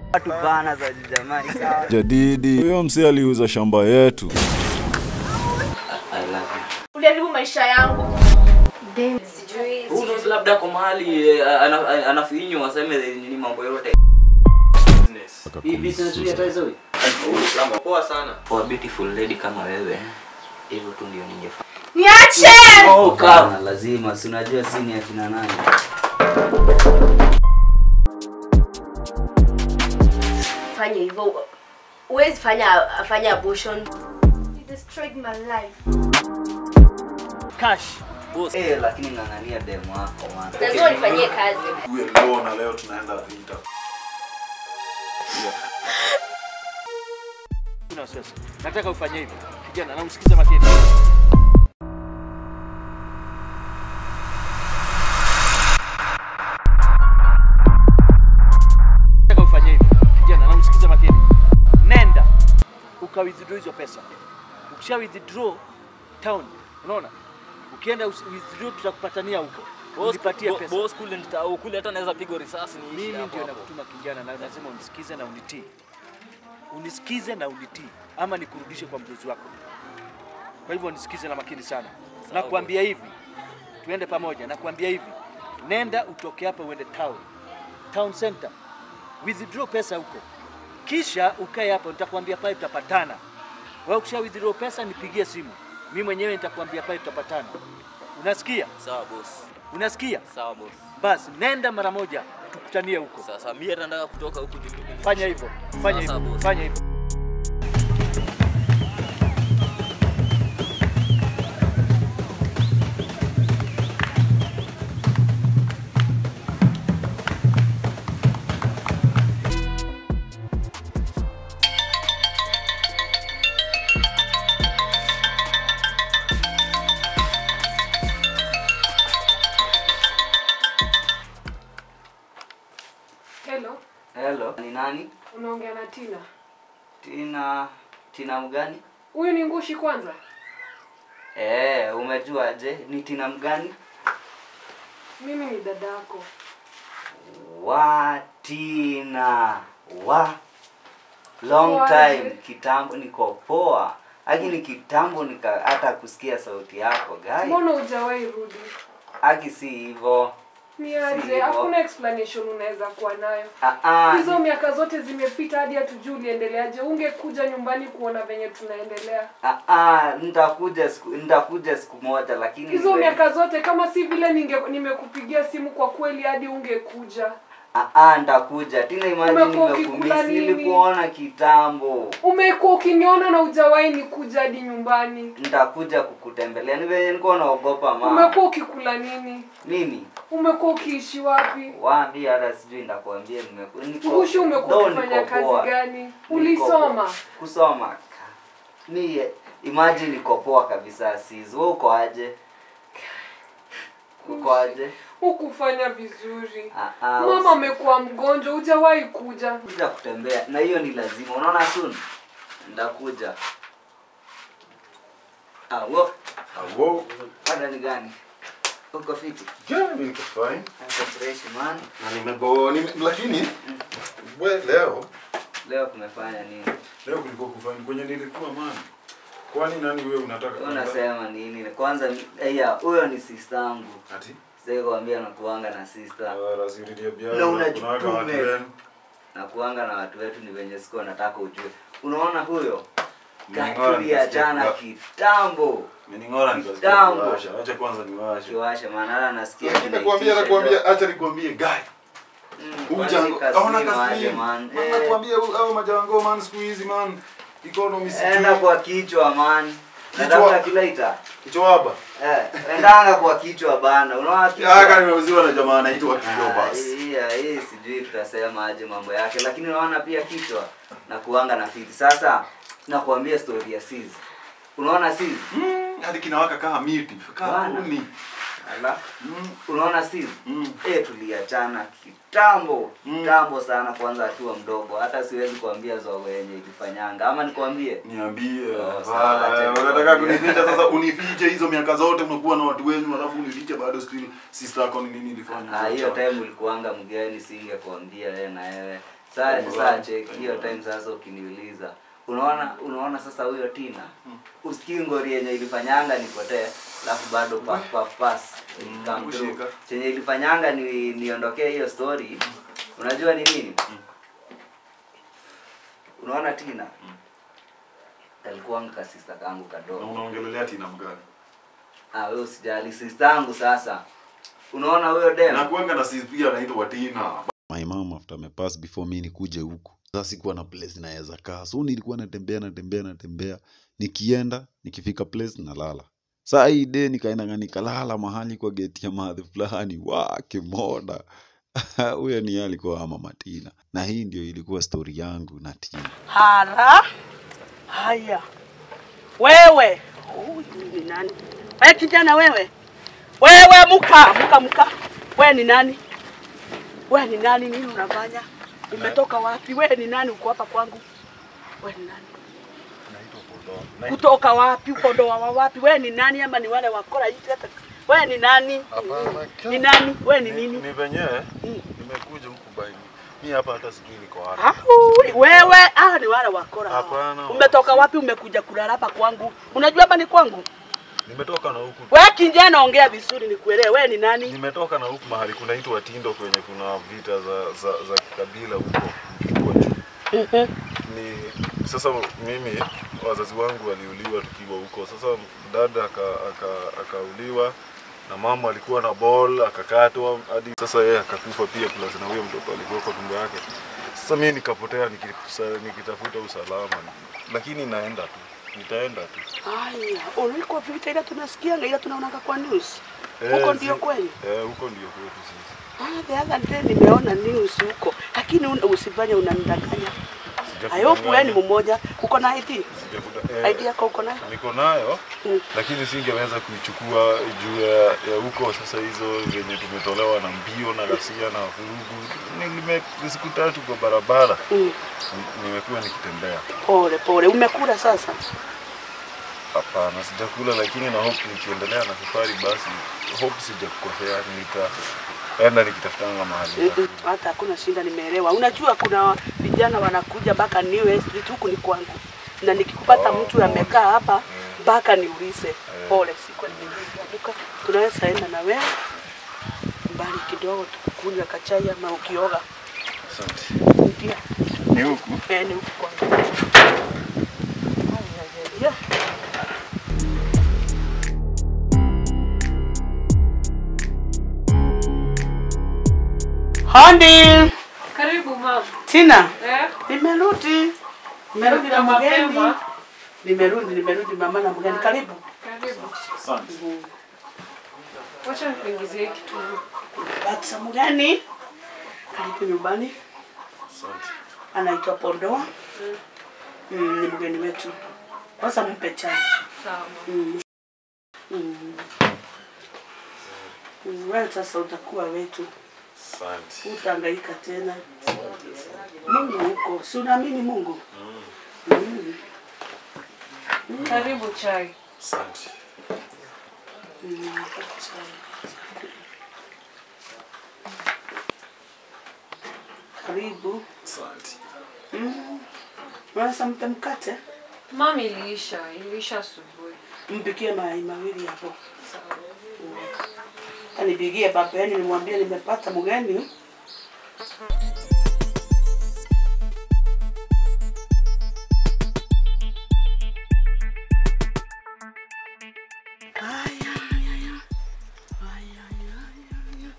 watu bana za jamani sawa Jadidi, huyo msee aliuza shamba yetu. I love uliharibu maisha yangu you Who knows labda kwa mahali eh, ana- ana- anafinywa aseme nini mambo yote hii business hii hata hizo Poa sana. for a beautiful lady kama wewe hivyo tu ndio ningefanya niache oh kama lazima si unajua si ni akina nani fanya hivyo huwezi fanya afanya abortion you destroyed my life Cash. eh lakini ng'ang'ania demu wako man lazima nifanyie kazi Tuwe leo na leo tunaenda vita. Una wasiwasi. Nataka ufanye hivi. Kijana, na usikize makini. Nataka ufanye hivi. Kijana, na usikize makini. Nenda uka withdraw hizo pesa. Ukisha withdraw town, unaona? Ukienda usi- withdraw tutakupatania huko. Unipatie pesa. Boss kule nita kule hata naweza pigwa risasi ni Mimi ndio nakutuma kijana, na lazima unisikize na unitii. Unisikize na unitii, ama nikurudishe kwa mdozi wako. Kwa hivyo nisikize na makini sana. Nakwambia hivi, tuende pamoja. Nakwambia hivi, nenda utoke hapa uende town, town center, withdraw pesa huko, kisha ukae hapa. Nitakwambia pale tutapatana. Wewe ukisha withdraw pesa nipigie simu, mimi mwenyewe nitakwambia pale tutapatana. Unasikia? Sawa boss. Unasikia? Sawa boss. Basi nenda mara moja, tukutanie huko. Sasa mimi hata nataka kutoka huku juu. Fanya hivyo, fanya Sawa, hivyo, boss. fanya hivyo. Hello, hello ni nani unaongea na Tina. tina tina mgani Huyu ni Ngushi kwanza. eh umejua je ni tina mgani Mimi ni dada yako. wa tina wa long Poaje? time kitambo niko poa lakini kitambo nika hata kusikia sauti yako gai Mbona hujawahi rudi? aki si hivyo Ni Si aje? hivyo. Hakuna explanation unaweza kuwa nayo. Ah, ah, Hizo miaka zote zimepita hadi hatujui uliendeleaje. Ungekuja nyumbani kuona venye tunaendelea. ah, ah, nitakuja siku nitakuja siku moja lakini Hizo niwe- miaka zote kama si vile ninge nimekupigia simu kwa kweli hadi ungekuja. ah, ah, nitakuja tina imagine Umekuwa ukikula nimekumisi nini? nilikuona kitambo Umekuwa ukiniona na hujawahi nikuja hadi nyumbani. nitakuja kukutembelea ni venye nilikuwa naogopa mama Umekuwa ukikula nini? mimi Umekuwa ukiishi wapi? waambi hata sijui nitakwambia nimeku- niko- Ngushi umekuwa though ukifanya niko poa. kazi gani? Niko Ulisoma? poa. kusoma mi imagine niko poa kabisa sis wewe uko aje uko aje Hukufanya vizuri. Ah, ah, Mama usi- amekuwa mgonjwa, hujawahi kuja. kuja kutembea na hiyo ni lazima unaona soon ndakuja ah wo Awo, ada ni gani uko fiti yeah, mimi niko fine. Uko fresh man Na nimego nime, lakini we leo leo kumefanya nini leo kulikuwa kufanya kwenye nilikuwa man. Kwani nani wewe unataka? Wewe unasema nini kwanza ni- ya huyo ni sister yangu Ati? sasa kuambia nakuanga na sister Ah, rasiridia bia. Na Unaweka watu unajitume. wenu. na kuanga na watu wetu ni venye siku nataka ujue unaona huyo Mling'ora katuliachana nikasikia kitambo Mening'ora nikasikia Kitambo. kuwasha. Acha kwanza niwashe. kiwashe maana hata nasikia Lakini nakwambia kinaitisha nakwambia acha nikwambie guy. Mm, Ujango. kwani Aona kasino aje, kasini. man. Man Eh, nakwambia au au majango man siku hizi man. Economy enda sijui. kwa kichwa man Kichwa. natafuta kilaita Kichwa hapa. eh, endanga kwa kichwa bana unaona kichwa? Aka nimeuziwa na jamaa anaitwa Kido Ah, basi. hii hii sijui tutasema aje mambo yake lakini unaona pia kichwa na kuanga na fiti sasa nakuambia story ya Sis unaona Sis Mm, hadi kinawaka kama miti. Kama Bana. kumi. ala Mm. unaona Sis Mm. eh tuliachana kitambo Mm. kitambo sana kwanza akiwa mdogo hata siwezi kuambia zogo yenye ilifanyanga ama nikwambie Niambie. Oh, sawa, Bana, acha Unataka nikwambie. kunificha sasa unifiche hizo miaka zote umekuwa na watu wenu alafu unifiche bado still sister yako ni nini ilifanya? Ah, hiyo time ulikuanga mgeni singekwambia wewe na wewe Sasa sasa check hiyo time sasa ukiniuliza. Unaona unaona sasa huyo Tina. Usikii ngori yenye ilifanyanga nipotee, alafu bado pass pass pass. Come through. kushika. Chenye ilifanyanga ni niondokee hiyo story. Unajua ni nini? Unaona Tina? Alikuwa ka sister kangu Na kadogo. unaongelelea Tina mgani? Ah, wewe usijali sister yangu sasa. Unaona huyo dem? Na kuanga na sis pia anaitwa Tina. my mom after amepass before mi nikuje huku sasa sikuwa na place naweza kaa so nilikuwa natembea natembea natembea nikienda nikifika place nalala saa hii de nikaendanga nikalala mahali kwa geti ya madhi fulani wa kimoda huyo ni yeye alikuwa ama matina na hii ndio ilikuwa stori yangu na tina Hara. Haya. Wewe. Huyu ni nani? Wewe kijana wewe. Wewe muka, muka muka. Wewe ni nani? Wewe ni nani? Nini unafanya? Umetoka wapi? Wewe ni nani? Uko hapa kwangu? Wewe ni nani? Kutoka wapi? Ukondoa wa wapi? Wewe ni nani ama ni wale wakora hivi hata? Wewe ni nani? Ni nani? Wewe ni nini? Ni venyewe Mm. nimekuja huku baini. Mi hapa hata sijui niko wapi. Au, wewe ah, ni wale wakora. hawa. Hapana. Umetoka wapi? Umekuja kulala hapa kwangu? Unajua hapa ni kwangu? Nimetoka na huku. Wewe kijana, ongea vizuri nikuelewe. Wewe ni nani? Nimetoka na huku mahali kunaitwa Tindo kwenye kuna vita za za, za kikabila huko huko juu. Ni sasa mimi wazazi wangu waliuliwa tukiwa huko. Sasa dada aka- aka- akauliwa na mama alikuwa na ball akakatwa hadi sasa yeye akakufa pia plus na huyo mtoto alikuwa kwa tumbo yake. Sasa mimi nikapotea nikisa- nikitafuta usalama, lakini naenda tu, nitaenda tu. Haya, ulikuwa vita ile tunasikianga ile tunaonanga kwa news. Eh, Huko zi- ndio kweli. Eh, huko ndio kwetu sisi. Ah, the other day nimeona news huko. Lakini un- usifanye unanidanganya. I hope wewe ni mmoja. Uko na ID? Sijakuta- eh, ID yako uko nayo? niko nayo Mm. lakini singeweza kuichukua juu ya, ya huko sasa hizo zenye tumetolewa na mbio na ghasia na vurugu. Nime siku tatu kwa barabara Mm. Ni- nimekuwa nikitembea. Pole pole. Umekula sasa? Hapana, sijakula, lakini na hope nikiendelea na safari, basi hope sijakukosea, nitaenda nikitafutanga mahali Mm-mm, nitakuja. Hata hakuna shinda, nimeelewa. Unajua kuna vijana wanakuja mpaka New Street huku ni kwangu, na nikikupata Oh, mtu amekaa hapa mpaka niulize. Eh. Pole, siku nimeibuka. Tunaweza enda na wewe mbali kidogo, tukukunywa kachai ama ukioga. Asante. Ndio, Ni huku? eh, ni huku kwangu. Yeah. Hondi, Karibu mama. Tina. Eh? Nimerudi. Nimerudi na Mapema. mgeni. Nimerudi, nimerudi mama na mgeni. Karibu. Karibu. Asante. Wacha nikuingizie kitu. Bata mgeni. Karibu nyumbani. Asante. Anaitwa Pondoa. Mm, ni mgeni wetu. Kwanza mpe chai. Sawa. Mm. Mm. Mm, Wewe sasa utakuwa wetu, Asante. utahangaika tena. Mungu huko, si unaamini Mungu? Mm. Karibu chai. Asante. Mm, chai. Karibu. Asante. Mm. Unaweza mpe mkate? Mami iliisha, iliisha asubuhi. Mpikie mayai mawili hapo. Sawa. Anipigie papeni nimwambie nimepata mgeni. Aya, aya, aya. Aya, aya, aya.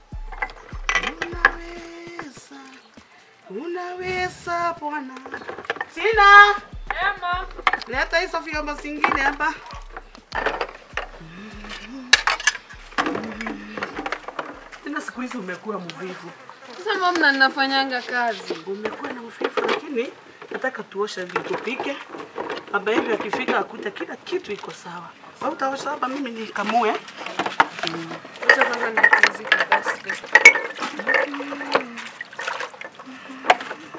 Unaweza, unaweza Bwana. Sina. Emma. Leta hizo vyombo zingine hapa. Tena siku hizi umekuwa mvivu. Sasa mama ninafanyanga kazi. Umekuwa na uvivu, lakini nataka tuoshe ndio tupike. Baba yetu akifika akuta kila kitu iko sawa. Wewe utaosha hapa, mimi nikamue. Wacha kwanza nipumzike basi.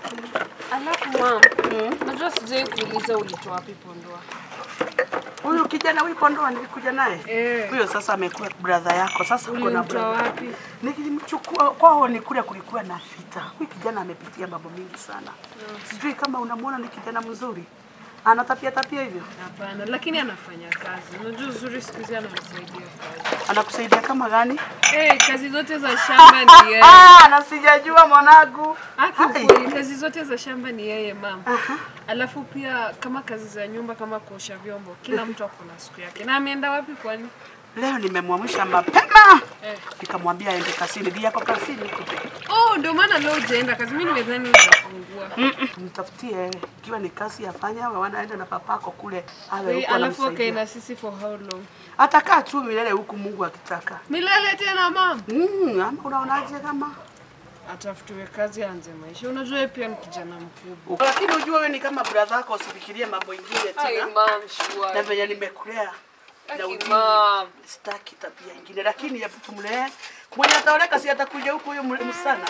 Alafu mama, Mm. najua sijai kuuliza ulitoa wapi pondoa. Huyu kijana huyu Pondoa nilikuja naye Eh. huyo sasa amekuwa brother yako. Sasa uko na Ulimtoa brother wapi? Nilimchukua kwao, ni kule kulikuwa na vita. Huyu kijana amepitia mambo mingi sana. Sijui kama unamwona ni kijana mzuri, anatapia tapia hivyo. Hapana, lakini anafanya kazi. Unajua uzuri siku hizi anamsaidia kazi. Anakusaidia kama gani? Eh, kazi zote za shamba ni yeye. Ah, na sijajua mwanangu. Haki Hai. ukweli, kazi zote za shamba ni yeye mama. Alafu pia kama kazi za nyumba kama kuosha vyombo, kila mtu ako na siku yake. Na ameenda wapi kwani? Leo nimemwamsha mapema Eh. nikamwambia aende kasini. Ndio yako kasini huko. Oh, ndio maana leo hujaenda kazi. Mimi nimedhani hujafungua. Mtafutie ikiwa ni kazi yafanya, awe wanaenda na papako kule, awe Eh, huko Alafu akae anamsaidia. na sisi for how long? Atakaa tu milele huku Mungu akitaka. Milele tena mama. Mm, ama unaonaje kama Atafutiwe kazi aanze maisha. Unajua yeye pia ni kijana mkubwa. lakini ujue wewe ni kama brother yako, usifikirie mambo ingine Ai, tena. mom, Na sure. venye nimekulea na Aki, udini, mom. sitaki tabia ingine, lakini hebu tumlee. Mwenye ataoleka si atakuja huku huyo mle- msana.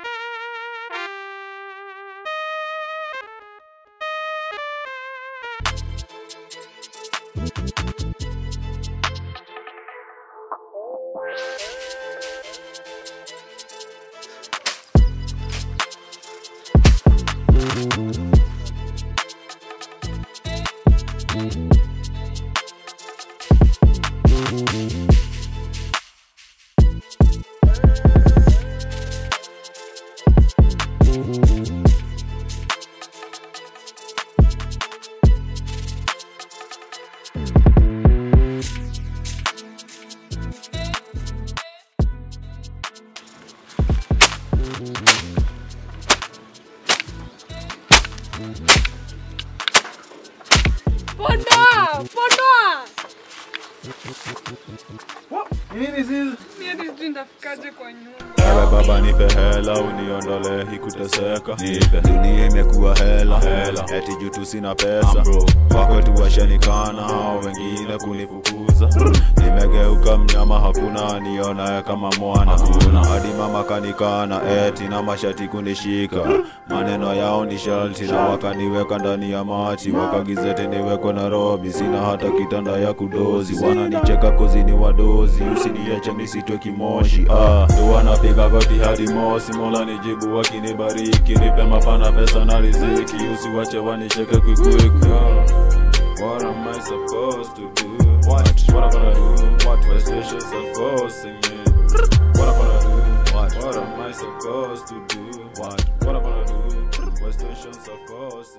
Pondoa! Pondoa! Nini sisi? Mimi hadi sijui nitafikaje kwa nyumba. Ewe baba nipe hela uniondole hii kuteseka nipe dunia imekuwa hela hela eti juu tu sina pesa wakwetu washanikana hao wengine kunifukuza nimegeuka mnyama hakuna nionaye kama mwana hadi mama kanikana eti na mashati kunishika maneno yao ni shalti na wakaniweka ndani ya mati wakagizete niwekwe Nairobi sina hata kitanda ya kudozi wananicheka kozi ni wadozi usiniache nisitwe kimoshi ah, ndo wanapiga goti hadi mosi mola nijibu wakinibariki nipe mapana pesa na riziki usiwache wanicheke quick What am I supposed to do? What? What am I gonna do? What? West Station forcing me. What am I gonna do? What? What am I supposed to do? What? What am I gonna do? West Station forcing